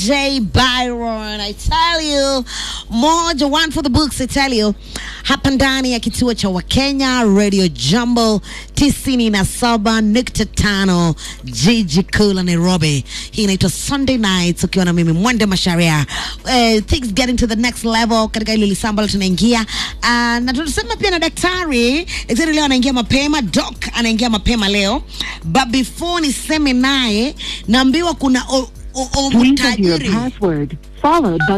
DJ Byron. I tell you, moja one for the books. I tell you, hapa ndani ya kituo cha Wakenya Radio Jumbo tisini na saba nukta tano jiji kuu la Nairobi. Hii inaitwa Sunday Nights ukiwa na mimi Mwende Masharia. Uh, things getting to the next level katika ile lisaa ambalo tunaingia uh, na tunasema pia na daktari. Daktari leo anaingia mapema, doc anaingia mapema leo, but before niseme naye naambiwa kuna o, o, o Please enter your mtajiri password, followed by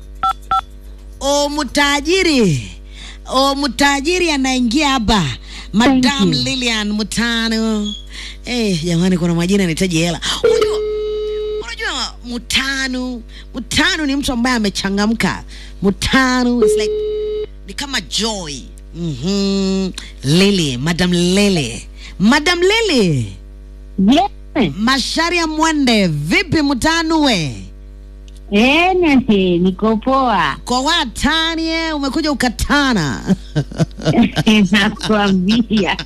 o mtajiri o mtajiri anaingia hapa Thank madam you. lilian mutano eh jamani kuna majina yanahitaji hela unajua unajua mutano mutano ni mtu ambaye amechangamka mutano is like ni kama joy mm-hmm. lili madam lili madam lili Yes. masharia mwende vipi mutanue Ene, niko poa. kwa watanie umekuja ukatana Nakwambia.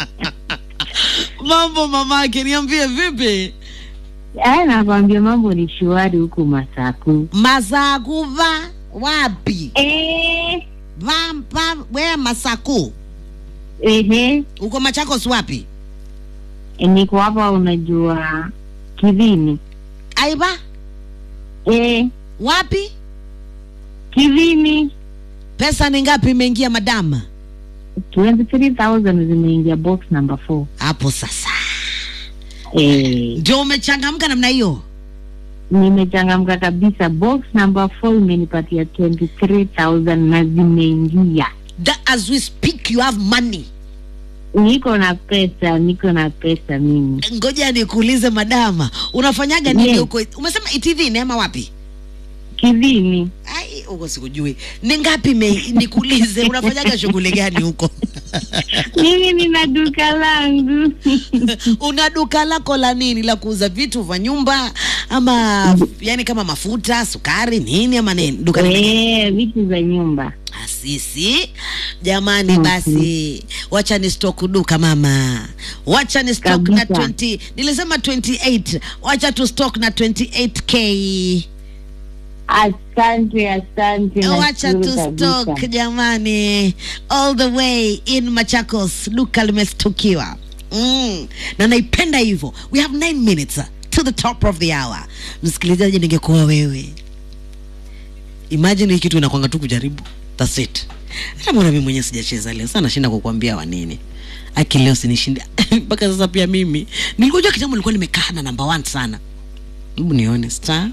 mambo mamake niambie vipi Aya, nakwambia mambo ni shwari huku Masaku. masakuva wapi Eh, vampa we masaku ehe, uko machakos wapi niko hapa unajua Kivini. aiba Eh, wapi Kivini. pesa ni ngapi imeingia madama 23,000 zimeingia box number 4. hapo sasa Eh, ndio umechangamka namna hiyo nimechangamka kabisa. Box number 4 imenipatia 23,000 na zimeingia. That as we speak you have money Niko na pesa, niko na pesa mimi. ngoja nikuulize madama unafanyaga nini Yes. huko umesema itivini ama wapi Kivini. ai huko sikujui ni ngapi me, nikuulize unafanyaga shughuli gani huko mimi nina duka langu una duka lako la nini la kuuza vitu vya nyumba ama yani kama mafuta sukari nini ama nini duka lingine Eh, vitu za nyumba sisi jamani Mhm. basi wacha ni stock duka mama wacha ni stock na Kabisa. 20 nilisema 28 wacha tu stock na 28k asante asante wacha nashukuru tu stock kabisa. jamani all the way in machakos duka limestukiwa mm. na naipenda hivyo we have 9 minutes uh, to the top of the hour msikilizaji ningekuwa wewe imagine hii kitu inakwanga tu kujaribu that's it hata mbona mimi mwenyewe sijacheza leo sana nashinda kukwambia wa nini aki leo sinishinda mpaka sasa pia mimi nilikujua kitambo nilikuwa nimekaa na number one sana hebu nione star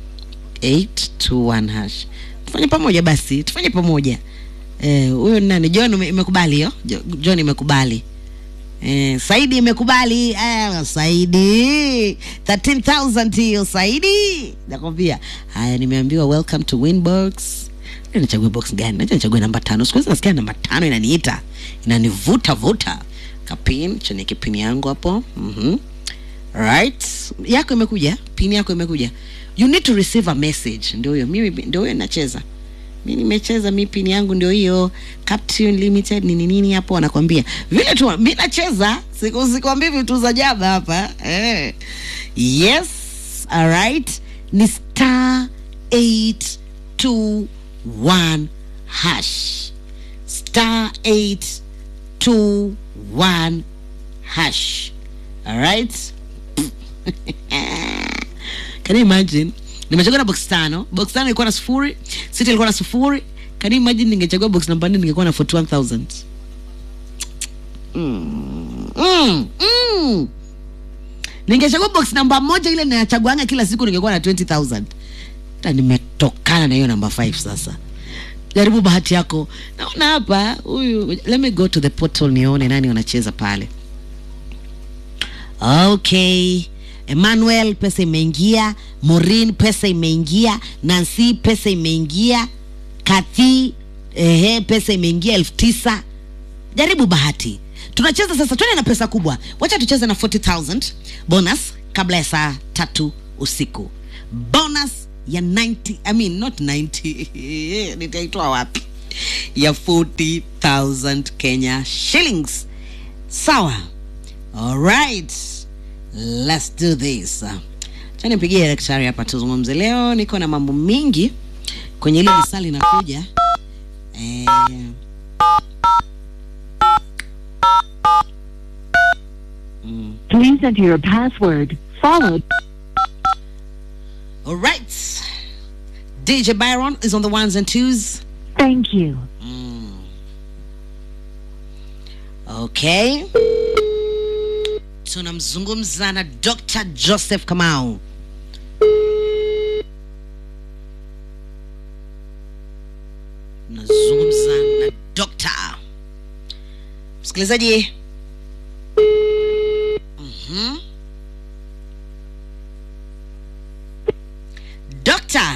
821 hash tufanye pamoja basi tufanye pamoja Eh, huyo ni nani john ume- imekubali hiyo Jo- john imekubali Eh, saidi imekubali eh, saidi 13000 hiyo saidi nakwambia haya nimeambiwa welcome to winbox Leo nichague box gani naja nichague namba tano siku hizi nasikia namba tano inaniita inanivuta vuta kapin chenye kipini yangu hapo mm-hmm. right yako imekuja pini yako imekuja you need to receive a message ndio hiyo mimi ndio hiyo nacheza mi nimecheza mi pini yangu ndio hiyo Captune limited nini nini hapo wanakwambia vile tu mi nacheza siku sikwambii vitu za jaba hapa eh. yes alright ni star 821 hash star 821 hash alright can you imagine nimechagua na box tano box tano ilikuwa na sufuri sita ilikuwa na sufuri can you imagine ningechagua box namba nne ningekuwa na 41000 mm. mm. mm. ningechagua box namba moja ile nachaguanga kila siku ningekuwa na 20000 hata nimetokana na hiyo namba 5 sasa jaribu bahati yako naona hapa huyu let me go to the portal nione nani wanacheza pale okay emmanuel pesa imeingia morin pesa imeingia nancy pesa imeingia kathi ehe pesa imeingia elfu tisa jaribu bahati tunacheza sasa twende na pesa kubwa wacha tucheze na 40000 bonus kabla ya saa tatu usiku bonus ya 90 i mean not 90 nitaitoa wapi ya 40000 kenya shillings sawa alright let's do this Sasa nipigie daktari hapa tuzungumze. Leo niko na mambo mingi kwenye ile misali inakuja. Eh, mm. Please enter your password, followed. All right. DJ Byron is on the ones and twos. Thank you. Mm. Okay. Tunamzungumza na Dr. Joseph Kamau. Nazungumza na Dr. Msikilizaji. Mhm. Dr.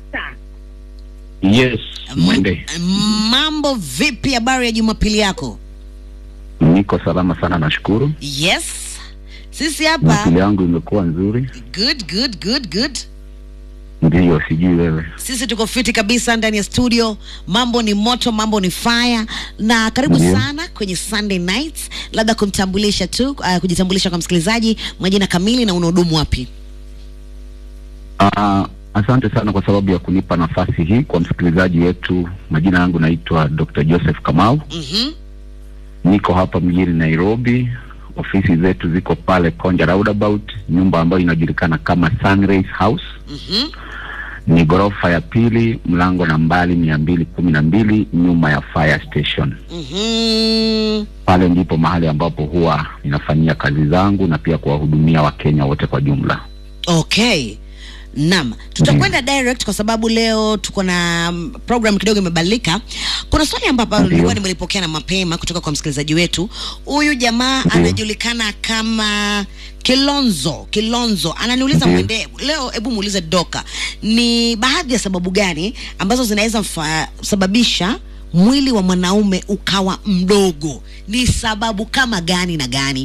Yes, mwende. M- mambo vipi habari ya jumapili yako Niko salama sana, nashukuru. yes sisi hapa Jumapili yangu imekuwa nzuri, good good good good ndiyo. Sijui wewe. sisi tuko fiti kabisa ndani ya studio mambo ni moto mambo ni fire na karibu Ndiyo. sana kwenye sunday nights labda kumtambulisha tu uh, kujitambulisha kwa msikilizaji majina kamili na unahudumu wapi Uh, asante sana kwa sababu ya kunipa nafasi hii kwa msikilizaji wetu. Majina yangu naitwa Dr. Joseph Kamau, mm-hmm. niko hapa mjini Nairobi. Ofisi zetu ziko pale Konja Roundabout, nyumba ambayo inajulikana kama Sunrise House. Mm-hmm. Ni ghorofa ya pili, mlango nambari mia mbili kumi na mbili, nyuma ya fire station. Mm-hmm. pale ndipo mahali ambapo huwa ninafanyia kazi zangu na pia kuwahudumia Wakenya wote kwa jumla. okay Naam, tutakwenda direct kwa sababu leo tuko na mm, program kidogo imebadilika. Kuna swali ambapo Ndio. nilikuwa nimelipokea na mapema kutoka kwa msikilizaji wetu. Huyu jamaa Ndio. anajulikana kama Kilonzo. Kilonzo ananiuliza Ndio. mwende leo, hebu muulize Doka, ni baadhi ya sababu gani ambazo zinaweza mfa- sababisha mwili wa mwanaume ukawa mdogo? Ni sababu kama gani na gani?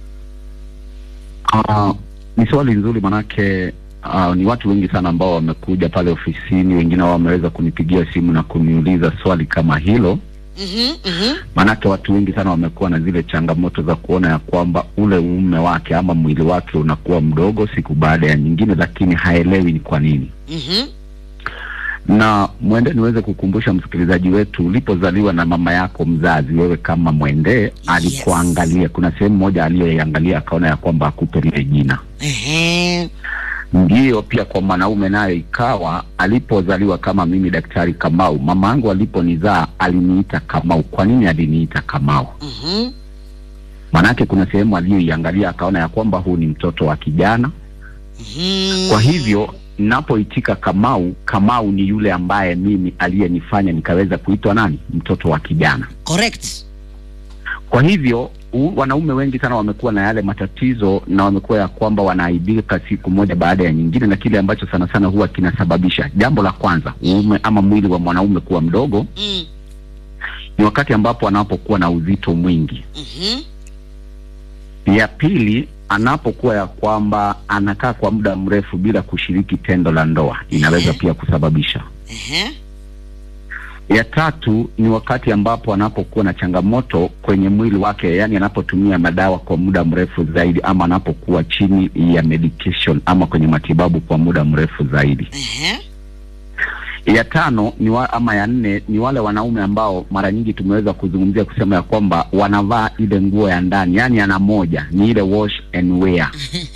Uh, ni swali nzuri manake uh, ni watu wengi sana ambao wamekuja pale ofisini, wengine wao wameweza kunipigia simu na kuniuliza swali kama hilo. Mhm, mhm. Manake watu wengi sana wamekuwa na zile changamoto za kuona ya kwamba ule uume wake ama mwili wake unakuwa mdogo siku baada ya nyingine, lakini haelewi ni kwa nini. Mhm. na mwende niweze kukumbusha msikilizaji wetu, ulipozaliwa na mama yako mzazi, wewe kama mwende alikuangalia, kuna sehemu moja aliyoiangalia akaona ya kwamba akupe lile jina. Ehe. Ndiyo pia kwa mwanaume naye ikawa, alipozaliwa kama mimi Daktari Kamau, mama yangu aliponizaa aliniita Kamau. Kwa nini aliniita Kamau? Mhm. Manake kuna sehemu aliyoiangalia akaona ya kwamba huu ni mtoto wa kijana. Mhm. Kwa hivyo napoitika Kamau, Kamau ni yule ambaye mimi aliyenifanya nikaweza kuitwa nani, mtoto wa kijana. correct Kwa hivyo u, wanaume wengi sana wamekuwa na yale matatizo na wamekuwa ya kwamba wanaaibika siku moja baada ya nyingine, na kile ambacho sana sana huwa kinasababisha, jambo la kwanza, uume ama mwili wa mwanaume kuwa mdogo mm. ni wakati ambapo anapokuwa na uzito mwingi. Mhm. Ya pili, anapokuwa ya kwamba anakaa kwa muda mrefu bila kushiriki tendo la ndoa, inaweza pia kusababisha Ehe. ya tatu ni wakati ambapo anapokuwa na changamoto kwenye mwili wake, yani anapotumia madawa kwa muda mrefu zaidi, ama anapokuwa chini ya medication ama kwenye matibabu kwa muda mrefu zaidi. Ehe. Ya tano ni wa, ama ya nne ni wale wanaume ambao mara nyingi tumeweza kuzungumzia kusema ya kwamba wanavaa ile nguo ya ndani, yani ana moja ni ile wash and wear.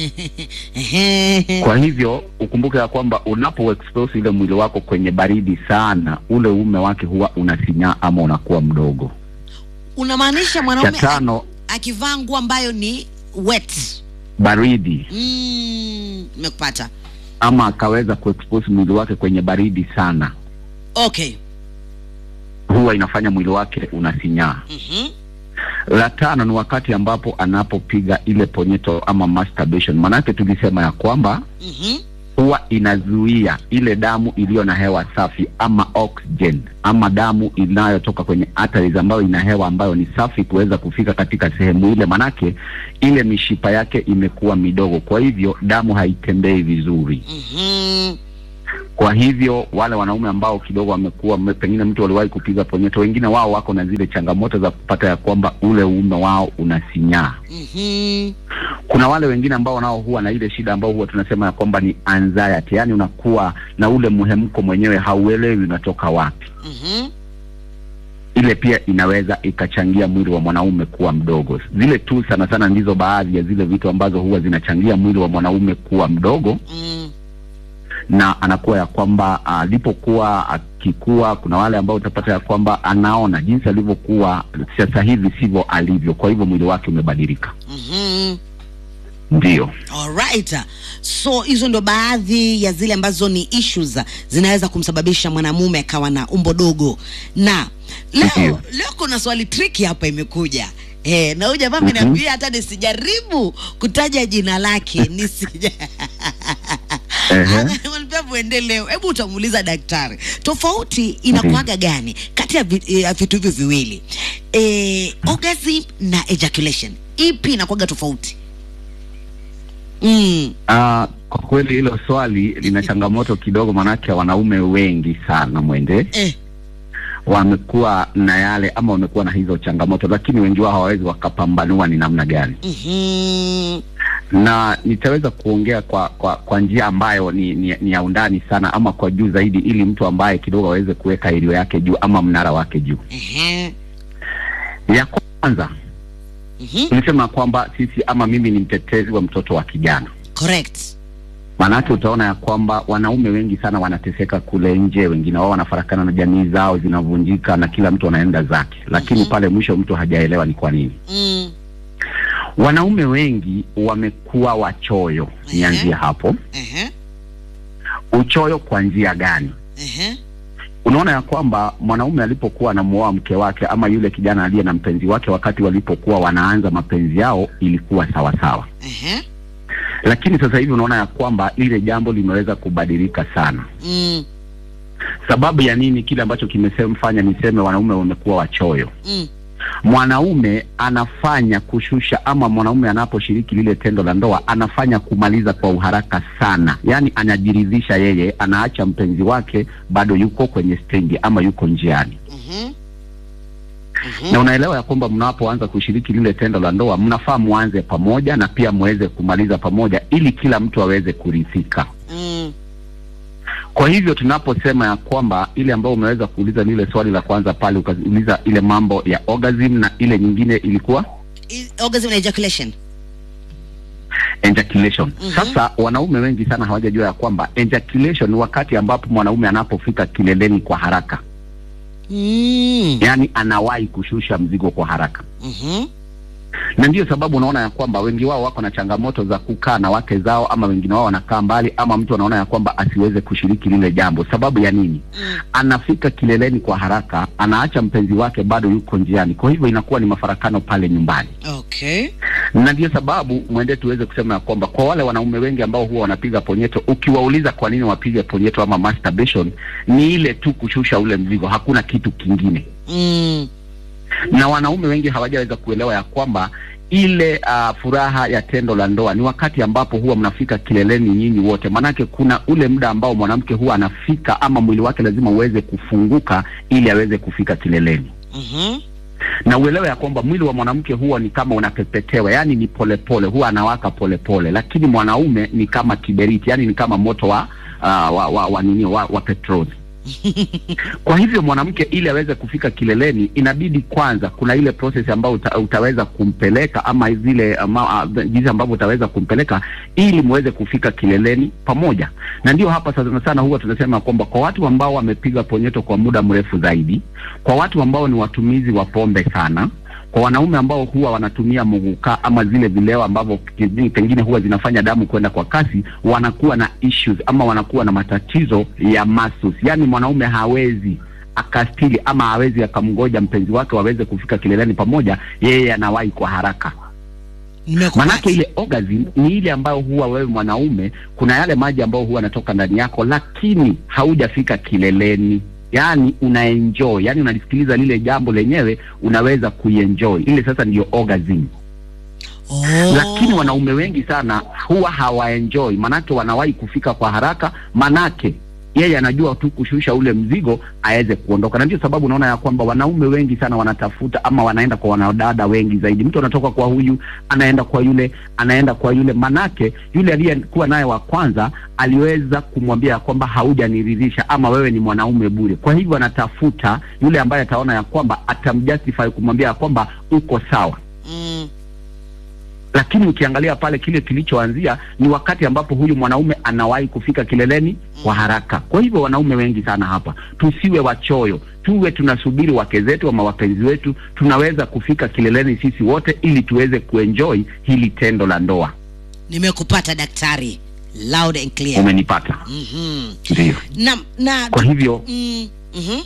Ehe. Kwa hivyo ukumbuke ya kwamba unapo expose ile mwili wako kwenye baridi sana, ule uume wake huwa unasinyaa ama unakuwa mdogo. unamaanisha Cha mwanaume tano a- akivaa nguo ambayo ni wet baridi Mm, nimekupata ama akaweza kuexpose mwili wake kwenye baridi sana, okay huwa inafanya mwili wake unasinyaa. Mhm. La tano ni wakati ambapo anapopiga ile ponyeto ama masturbation, maanake tulisema ya kwamba Mhm. huwa inazuia ile damu iliyo na hewa safi ama oxygen ama damu inayotoka kwenye arteries ambayo ina hewa ambayo ni safi kuweza kufika katika sehemu ile, manake ile mishipa yake imekuwa midogo, kwa hivyo damu haitembei vizuri. Mhm. Kwa hivyo wale wanaume ambao kidogo wamekuwa mme- pengine mtu waliwahi kupiga ponyeto, wengine wao wako na zile changamoto za kupata ya kwamba ule uume wao unasinyaa. Mhm. Kuna wale wengine ambao nao huwa na ile shida ambao huwa tunasema ya kwamba ni anxiety, yaani unakuwa na ule mhemko mwenyewe, hauelewi unatoka wapi. Mhm. Ile pia inaweza ikachangia mwili wa mwanaume kuwa mdogo. Zile tu sana sana ndizo baadhi ya zile vitu ambazo huwa zinachangia mwili wa mwanaume kuwa mdogo Mm. na anakuwa ya kwamba alipokuwa akikua, kuna wale ambao utapata ya kwamba anaona jinsi alivyokuwa sasa hivi sivyo alivyo, kwa hivyo mwili wake umebadilika. Mhm. Ndio. Alright. So hizo ndo baadhi ya zile ambazo ni issues zinaweza kumsababisha mwanamume akawa na umbo dogo. Na leo Ndio. leo kuna swali tricky hapa imekuja. Eh, na huyu jamaa Mhm. ameniambia hata nisijaribu kutaja jina lake nisija Ehe. Ananiambia muende leo. Hebu utamuuliza daktari. Tofauti inakuwaga gani kati ya vi- eh, vitu hivyo viwili? Eh, orgasm na ejaculation. Ipi inakuwaga tofauti? Mm. Ah, kwa kweli hilo swali lina changamoto kidogo, manake wanaume wengi sana mwende Eh. wamekuwa na yale ama wamekuwa na hizo changamoto, lakini wengi wao hawawezi wakapambanua ni namna gani, Mhm. na nitaweza kuongea kwa kwa, kwa njia ambayo ni, ni, ni ya undani sana ama kwa juu zaidi, ili mtu ambaye kidogo aweze kuweka ilio yake juu ama mnara wake juu. Ehe. Ya kwanza Mhm. tulisema kwamba sisi ama mimi ni mtetezi wa mtoto wa kijana Correct. Maanake utaona ya kwamba wanaume wengi sana wanateseka kule nje, wengine wao wanafarakana na jamii zao zinavunjika, na kila mtu anaenda zake, lakini Mhm. pale mwisho mtu hajaelewa ni kwa nini. Mm. Wanaume wengi wamekuwa wachoyo. Ehe. Nianzie hapo, Ehe. uchoyo kwa njia gani? Ehe. Unaona ya kwamba mwanaume alipokuwa anamuoa mke wake ama yule kijana aliye na mpenzi wake, wakati walipokuwa wanaanza mapenzi yao ilikuwa sawa sawa, Ehe. lakini sasa hivi unaona ya kwamba lile jambo limeweza kubadilika sana. Mm. Sababu ya nini? Kile ambacho kimefanya niseme wanaume wamekuwa wachoyo. Mm. Mwanaume anafanya kushusha, ama mwanaume anaposhiriki lile tendo la ndoa anafanya kumaliza kwa uharaka sana, yaani anajiridhisha yeye, anaacha mpenzi wake bado yuko kwenye stendi ama yuko njiani. Mhm. Na unaelewa ya kwamba mnapoanza kushiriki lile tendo la ndoa mnafaa muanze pamoja na pia muweze kumaliza pamoja, ili kila mtu aweze kuridhika. Mm. Kwa hivyo tunaposema ya kwamba ile ambayo umeweza kuuliza lile swali la kwanza pale, ukauliza ile mambo ya orgasm na ile nyingine ilikuwa I- Orgasm na ejaculation. ejaculation. Mhm. Sasa wanaume wengi sana hawajajua ya kwamba ejaculation ni wakati ambapo mwanaume anapofika kileleni kwa haraka, Mm. yaani anawahi kushusha mzigo kwa haraka, Mhm. na ndiyo sababu unaona ya kwamba wengi wao wako na changamoto za kukaa na wake zao, ama wengine wao wanakaa mbali, ama mtu anaona ya kwamba asiweze kushiriki lile jambo. Sababu ya nini? Mm. Anafika kileleni kwa haraka, anaacha mpenzi wake bado yuko njiani, kwa hivyo inakuwa ni mafarakano pale nyumbani. Okay. na ndio sababu mwende tuweze kusema ya kwamba kwa wale wanaume wengi ambao huwa wanapiga ponyeto, ukiwauliza kwa nini wapige ponyeto ama masturbation, ni ile tu kushusha ule mzigo, hakuna kitu kingine. Mm. Na wanaume wengi hawajaweza kuelewa ya kwamba ile uh, furaha ya tendo la ndoa ni wakati ambapo huwa mnafika kileleni nyinyi wote, maanake kuna ule muda ambao mwanamke huwa anafika ama mwili wake lazima uweze kufunguka ili aweze kufika kileleni Mhm. na uelewe ya kwamba mwili wa mwanamke huwa ni kama unapepetewa, yaani ni polepole, huwa anawaka polepole, lakini mwanaume ni kama kiberiti, yaani ni kama moto wa uh, wa, wa, wa, nini, wa, wa petroli. Kwa hivyo mwanamke ili aweze kufika kileleni, inabidi kwanza kuna ile process ambayo uta, utaweza kumpeleka ama zile ama, uh, jinsi ambavyo utaweza kumpeleka ili muweze kufika kileleni pamoja. Na ndio hapa sana sana huwa tunasema kwamba kwa watu ambao wamepiga ponyeto kwa muda mrefu zaidi, kwa watu ambao ni watumizi wa pombe sana, kwa wanaume ambao huwa wanatumia muguka ama zile vileo ambavyo ki- pengine huwa zinafanya damu kwenda kwa kasi, wanakuwa na issues ama wanakuwa na matatizo ya muscles. Yaani mwanaume hawezi akastili ama hawezi akamgoja mpenzi wake waweze kufika kileleni pamoja, yeye anawahi kwa haraka. Nimekupata. Manake ile orgasm ni ile ambayo huwa wewe mwanaume, kuna yale maji ambayo huwa yanatoka ndani yako, lakini haujafika kileleni, yaani unaenjoy, yaani unalisikiliza lile jambo lenyewe, unaweza kuienjoy ile. Sasa ndiyo orgasm. Oh. Lakini wanaume wengi sana huwa hawaenjoy, manake wanawahi kufika kwa haraka, manake yeye anajua tu kushusha ule mzigo aweze kuondoka, na ndio sababu unaona ya kwamba wanaume wengi sana wanatafuta ama wanaenda kwa wanadada wengi zaidi. Mtu anatoka kwa huyu anaenda kwa yule, anaenda kwa yule, manake yule aliyekuwa naye wa kwanza aliweza kumwambia ya kwamba haujaniridhisha ama wewe ni mwanaume bure. Kwa hivyo anatafuta yule ambaye ataona ya kwamba atamjustify kumwambia ya kwamba uko sawa Mm. lakini ukiangalia pale kile kilichoanzia ni wakati ambapo huyu mwanaume anawahi kufika kileleni kwa haraka. Kwa hivyo wanaume wengi sana hapa, tusiwe wachoyo, tuwe tunasubiri wake zetu ama wapenzi wetu, tunaweza kufika kileleni sisi wote, ili tuweze kuenjoy hili tendo la ndoa. Nimekupata daktari, loud and clear. Umenipata? Mhm. Ndio. Na na Kwa hivyo mm, mhm.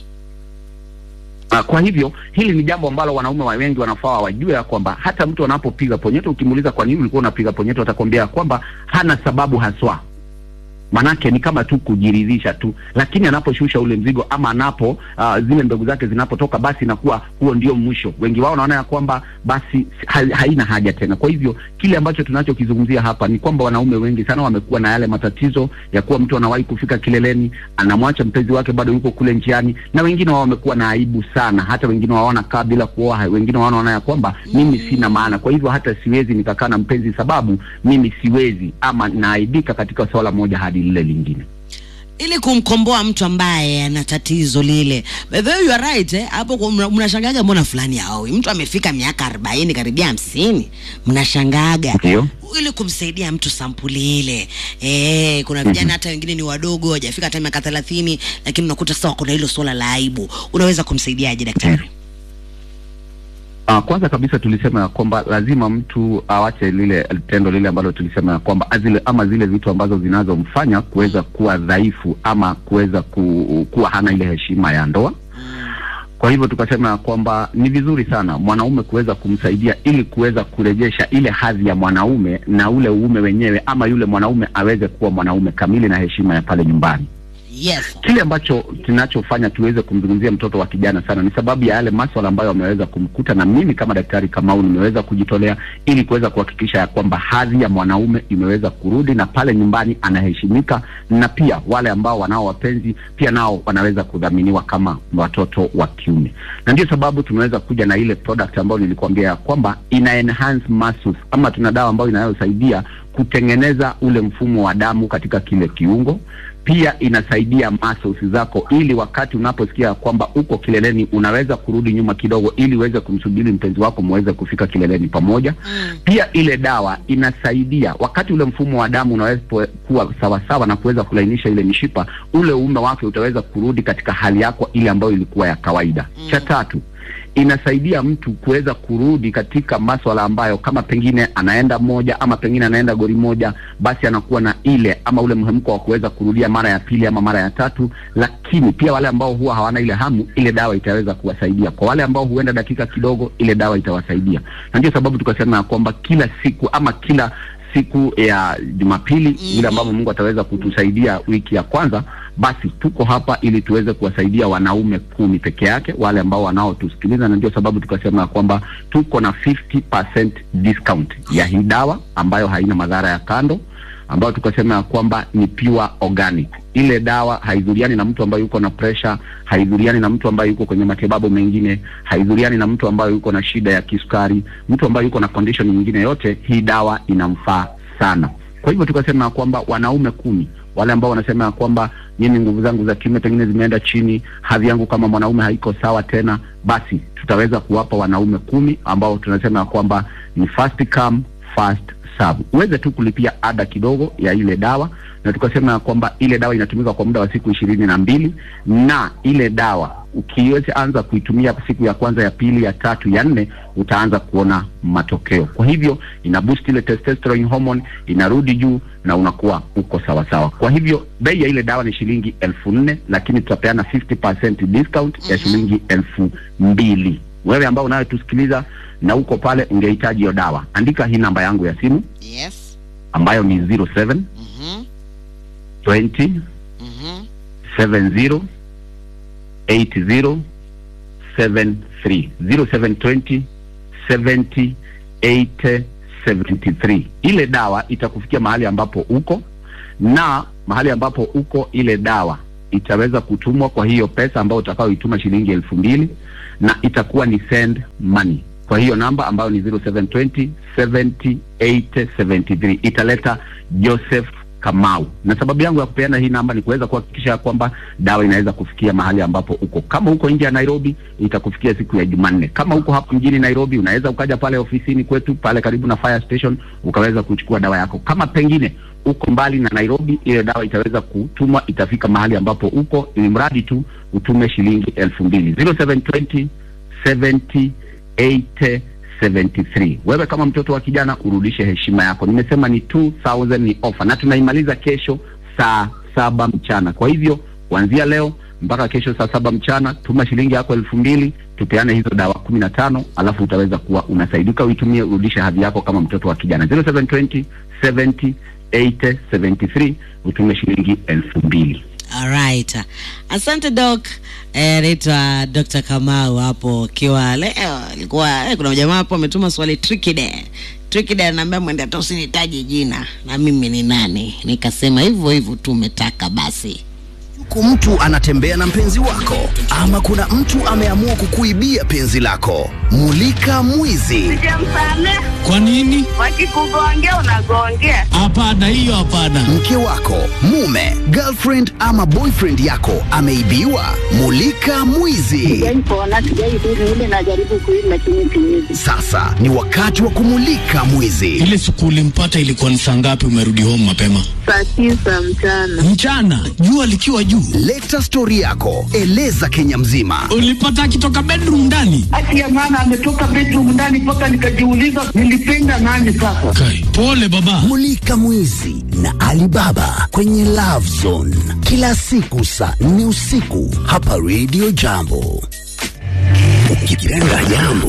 Ah, kwa hivyo hili ni jambo ambalo wanaume wa wengi wanafaa wajue ya kwamba hata mtu anapopiga ponyeto, ukimuuliza kwa nini ulikuwa unapiga ponyeto, atakwambia ya kwamba hana sababu haswa, manake ni kama tu kujiridhisha tu, lakini anaposhusha ule mzigo ama anapo uh, zile mbegu zake zinapotoka, basi inakuwa huo ndio mwisho. Wengi wao wanaona ya kwamba basi ha, haina haja tena. Kwa hivyo kile ambacho tunachokizungumzia hapa ni kwamba wanaume wengi sana wamekuwa na yale matatizo ya kuwa mtu anawahi kufika kileleni, anamwacha mpenzi wake bado yuko kule njiani, na wengine wao wamekuwa na aibu sana, hata wengine wao wanakaa bila kuoa, wengine wao wanaona ya kwamba mimi sina maana, kwa hivyo hata siwezi nikakaa na mpenzi sababu mimi siwezi ama naaibika katika swala moja hadi lile lingine. ili kumkomboa mtu ambaye ana tatizo lile. By the way, you are right eh? Hapo kwa- mna- mnashangaga mbona fulani haoi. Mtu amefika miaka 40 karibia hamsini, mnashangaga Ndio. ili kumsaidia mtu sampuli ile. Eh, kuna vijana hata wengine ni wadogo hawajafika hata miaka 30 lakini unakuta sawa kuna hilo swala la aibu. Unaweza kumsaidiaje daktari? Uh, kwanza kabisa tulisema ya kwamba lazima mtu awache lile tendo lile ambalo tulisema ya kwamba azile, ama zile vitu ambazo zinazomfanya kuweza kuwa dhaifu ama kuweza ku, kuwa hana ile heshima ya ndoa. Kwa hivyo tukasema ya kwamba ni vizuri sana mwanaume kuweza kumsaidia ili kuweza kurejesha ile hadhi ya mwanaume na ule uume wenyewe, ama yule mwanaume aweze kuwa mwanaume kamili na heshima ya pale nyumbani. Yes. Kile ambacho kinachofanya tuweze kumzungumzia mtoto wa kijana sana ni sababu ya yale maswala ambayo wameweza kumkuta, na mimi kama daktari Kamau nimeweza kujitolea ili kuweza kuhakikisha ya kwamba hadhi ya mwanaume imeweza kurudi na pale nyumbani anaheshimika, na pia wale ambao wanao wapenzi pia nao wanaweza kudhaminiwa kama watoto wa kiume, na ndio sababu tumeweza kuja na ile product ambayo nilikuambia ya kwamba ina enhance muscles, ama tuna dawa ambayo inayosaidia kutengeneza ule mfumo wa damu katika kile kiungo pia inasaidia muscles zako, ili wakati unaposikia kwamba uko kileleni unaweza kurudi nyuma kidogo, ili uweze kumsubiri mpenzi wako muweze kufika kileleni pamoja. Mm. Pia ile dawa inasaidia wakati ule mfumo wa damu unaweza po- kuwa sawasawa na kuweza kulainisha ile mishipa, ule uume wake utaweza kurudi katika hali yako ile ambayo ilikuwa ya kawaida. Mm. Cha tatu inasaidia mtu kuweza kurudi katika maswala ambayo kama pengine anaenda moja ama pengine anaenda goli moja, basi anakuwa na ile ama ule mhemko wa kuweza kurudia mara ya pili ama mara ya tatu. Lakini pia wale ambao huwa hawana ile hamu, ile dawa itaweza kuwasaidia. Kwa wale ambao huenda dakika kidogo, ile dawa itawasaidia, na ndio sababu tukasema ya kwamba kila siku ama kila siku ya Jumapili Mhm. vile ambavyo Mungu ataweza kutusaidia wiki ya kwanza, basi tuko hapa ili tuweze kuwasaidia wanaume kumi peke yake, wale ambao wanaotusikiliza, na ndio sababu tukasema ya kwamba tuko na 50% discount ya hii dawa ambayo haina madhara ya kando, ambayo tukasema ya kwamba ni pure organic. Ile dawa haidhuriani na mtu ambaye yuko na pressure, haidhuriani na mtu ambaye yuko kwenye matibabu mengine, haidhuriani na mtu ambaye yuko na shida ya kisukari, mtu ambaye yuko na condition nyingine yote, hii dawa inamfaa sana. Kwa hivyo tukasema ya kwamba wanaume kumi wale ambao wanasema ya kwamba mimi nguvu zangu za kiume pengine zimeenda chini, hadhi yangu kama mwanaume haiko sawa tena, basi tutaweza kuwapa wanaume kumi ambao tunasema ya kwamba ni first come first serve. Uweze tu kulipia ada kidogo ya ile dawa, na tukasema ya kwamba ile dawa inatumika kwa muda wa siku ishirini na mbili na ile dawa ukiweza anza kuitumia siku ya kwanza, ya pili, ya tatu, ya nne, utaanza kuona matokeo. Kwa hivyo ina boost ile testosterone hormone inarudi juu na unakuwa uko sawa sawa. Kwa hivyo bei ya ile dawa ni shilingi elfu nne lakini tutapeana 50% discount ya Mhm. shilingi elfu mbili. Wewe ambao unayotusikiliza na uko pale ungehitaji hiyo dawa, andika hii namba yangu ya simu Yes. ambayo ni 07 Mhm. 20 Mhm. 70 80 73 0720 70 80 73. Ile dawa itakufikia mahali ambapo uko na mahali ambapo uko, ile dawa itaweza kutumwa kwa hiyo pesa ambayo utakaoituma shilingi elfu mbili na itakuwa ni send money kwa hiyo namba ambayo ni 0720 70 80 73 italeta Joseph Kamau. Na sababu yangu ya kupeana hii namba ni kuweza kuhakikisha kwamba dawa inaweza kufikia mahali ambapo uko. Kama uko nje ya Nairobi, itakufikia siku ya Jumanne. Kama uko hapa mjini Nairobi, unaweza ukaja pale ofisini kwetu pale karibu na fire station ukaweza kuchukua dawa yako. Kama pengine uko mbali na Nairobi, ile dawa itaweza kutumwa, itafika mahali ambapo uko, ili mradi tu utume shilingi elfu mbili 0720 70 80 73. Wewe kama mtoto wa kijana urudishe heshima yako. Nimesema ni 2000 ni offer na tunaimaliza kesho saa saba mchana. Kwa hivyo kuanzia leo mpaka kesho saa saba mchana tuma shilingi yako elfu mbili tupeane hizo dawa kumi na tano alafu utaweza kuwa unasaidika, uitumie urudishe hadhi yako kama mtoto wa kijana 0720 70 80 73 utume shilingi elfu mbili. Alright. Asante Doc. Eh, naitwa Dr. Kamau hapo akiwa leo alikuwa eh, kuna jamaa hapo ametuma swali tricky de. Tricky de ananiambia mwende hata usinitaje jina na mimi ni nani. Nikasema hivyo hivyo tu umetaka basi. Yuko mtu anatembea na mpenzi wako, ama kuna mtu ameamua kukuibia penzi lako. Mulika mwizi. Sijamsamehe. Kwa nini? Wakikugongea unagongea. Hapana, hiyo hapana. Mke wako, mume, girlfriend ama boyfriend yako ameibiwa. Mulika mwizi. Sijaipona, sijaidhuru ile najaribu kuishi lakini siwezi. Sasa ni wakati wa kumulika mwizi. Ile siku ulimpata ilikuwa ni saa ngapi? Umerudi home mapema Saa tisa mchana. mchana, jua likiwa juu. Leta stori yako, eleza Kenya mzima. Ulipata akitoka bedroom ndani? Haki ya maana ametoka bedroom ndani mpaka nikajiuliza nilipenda nani sasa. Kai, pole baba. Mulika mwizi na Alibaba kwenye Love Zone kila siku saa nne usiku hapa Radio Jambo. Ukipenda jambo